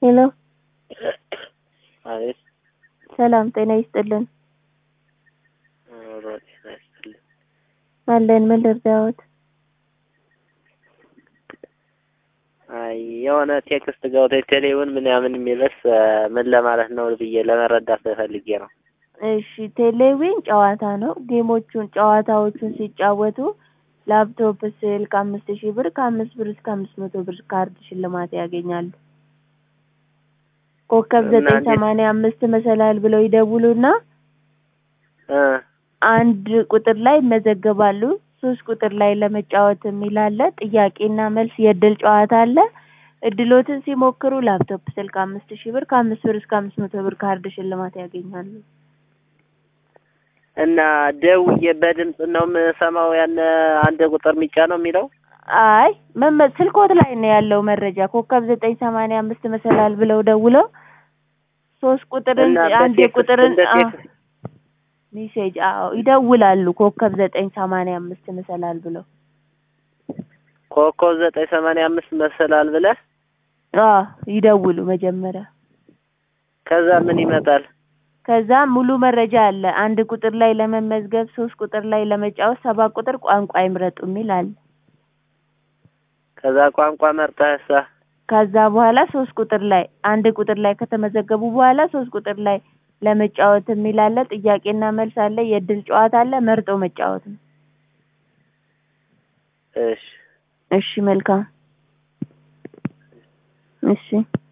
ሄሎ አቤት ሰላም ጤና ይስጥልን ኑሮ ጤና ይስጥልኝ። አለን ምን ልርዳዎት? አይ የሆነ ቴክስት ገብቶ ቴሌውን ምናምን የሚልስ ምን ለማለት ነው ብዬ ለመረዳት ፈልጌ ነው። እሺ ቴሌዊን ጨዋታ ነው። ጌሞቹን ጨዋታዎቹን ሲጫወቱ ላፕቶፕ፣ ስልክ አምስት ሺህ ብር ከአምስት ብር እስከ አምስት መቶ ብር ካርድ ሽልማት ያገኛሉ። ኮከብ እና ዘጠኝ እንዴት- ሰማንያ አምስት መሰላል ብለው ይደውሉና እ አንድ ቁጥር ላይ ይመዘገባሉ። ሶስት ቁጥር ላይ ለመጫወት የሚል አለ። ጥያቄና መልስ የእድል ጨዋታ አለ። እድሎትን ሲሞክሩ ላፕቶፕ፣ ስልክ አምስት ሺህ ብር ከአምስት ብር እስከ አምስት መቶ ብር ካርድ ሽልማት ያገኛሉ። እና ደውዬ በድምፅ ነው የምሰማው ያን አንድ ቁጥር ሚጫ ነው የሚለው አይ መመ- ስልኮት ላይ ነው ያለው መረጃ። ኮከብ ዘጠኝ ሰማንያ አምስት መሰላል ብለው ደውለው ሶስት ቁጥርን እና አንድ በቴክስት ቁጥርን እንደ አ- ቴክስት ሜሴጅ አዎ ይደውላሉ። ኮከብ ዘጠኝ ሰማንያ አምስት መሰላል ብለው ኮከብ ዘጠኝ ሰማንያ አምስት መሰላል ብለህ አዎ ይደውሉ መጀመሪያ። ከዛ ምን ይመጣል? ከዛ ሙሉ መረጃ አለ። አንድ ቁጥር ላይ ለመመዝገብ፣ ሶስት ቁጥር ላይ ለመጫወት፣ ሰባት ቁጥር ቋንቋ ይምረጡ የሚል አለ። ከዛ ቋንቋ መርጠህሳ ከዛ በኋላ ሶስት ቁጥር ላይ አንድ ቁጥር ላይ ከተመዘገቡ በኋላ ሶስት ቁጥር ላይ ለመጫወት የሚል አለ። ጥያቄና መልስ አለ። የእድል ጨዋታ አለ። መርጦ መጫወት ነው። እሺ እሺ መልካም። እሺ